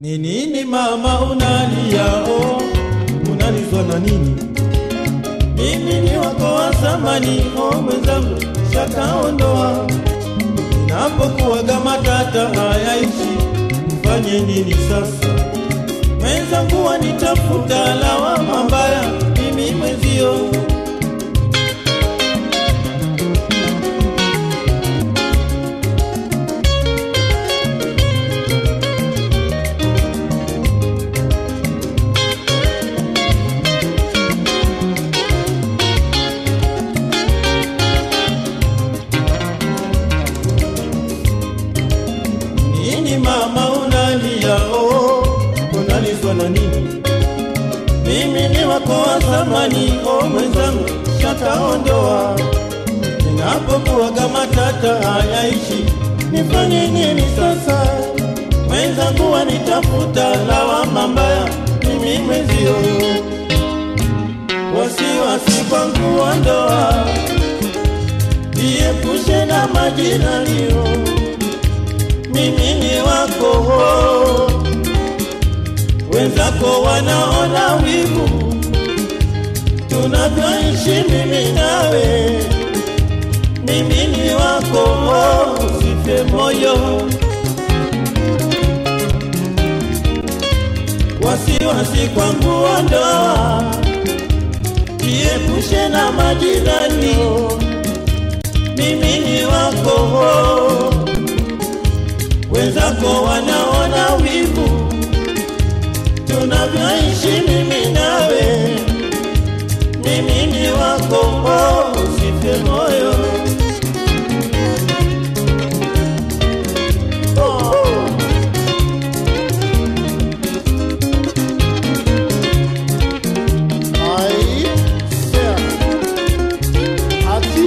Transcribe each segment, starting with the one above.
Ni nini mama unalia oh, unalizwa na nini? Mimi ni wako wa zamani oh, mwenzangu shakaondoa. Ninapokuwaga matata hayaishi, nifanye nini sasa? Mwenzangu wanitafuta lawama mbaya, mimi mwenzio Nini mama unalia oh, unalizwa na nini? Mimi ni wako wa zamani oh, mwenzangu shakaondoa. Ninapokuwaga matata hayaishi, nifanye nini sasa? Mwenzangu wanitafuta lawama mbaya, mimi mwenzio wasiwasi kwangu wa ndoa, jiepushe na majirani oh mimi ni wako, wenzako wanaona wivu tunavyoishi mimi nawe. Mimi ni wako, usife moyo, wasiwasi kwangu ondoa, jiepushe na majirani. Mimi ni wako wenzako wanaona wivu tunavyoishi mimi nawe. Mimi ni wako, oh, usife moyo. Oh. Aí, certo. Aqui.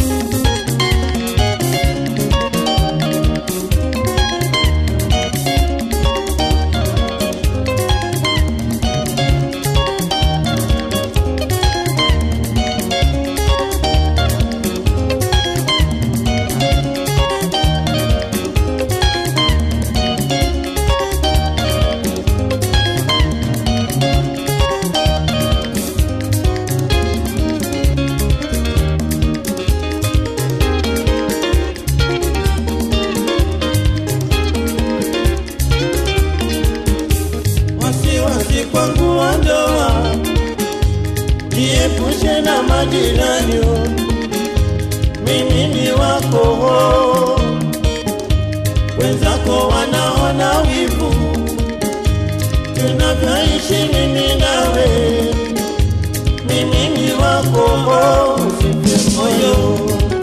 wasiwasi kwangu wa ndoa, jiepushe na majirani. Mimi ni wako, wenzako wanaona wivu tunavyoishi mimi nawe. Mimi ni wako, usife moyo.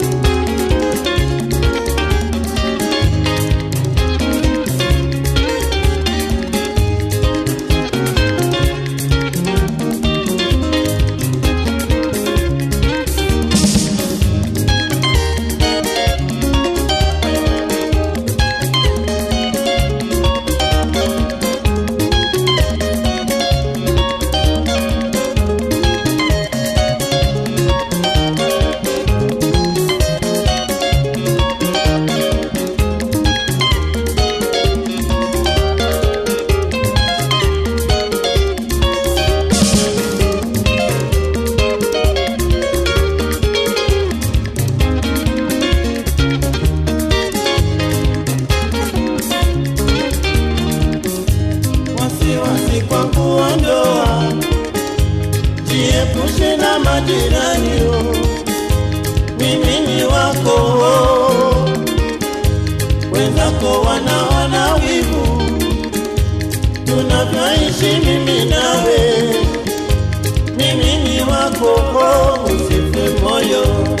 wasiwasi kwa kuondoa, jiepushe na majirani. oh. Mimi ni wako, wenzako wanaona wivu tunavyoishi mimi nawe. Mimi ni wako, usife moyo.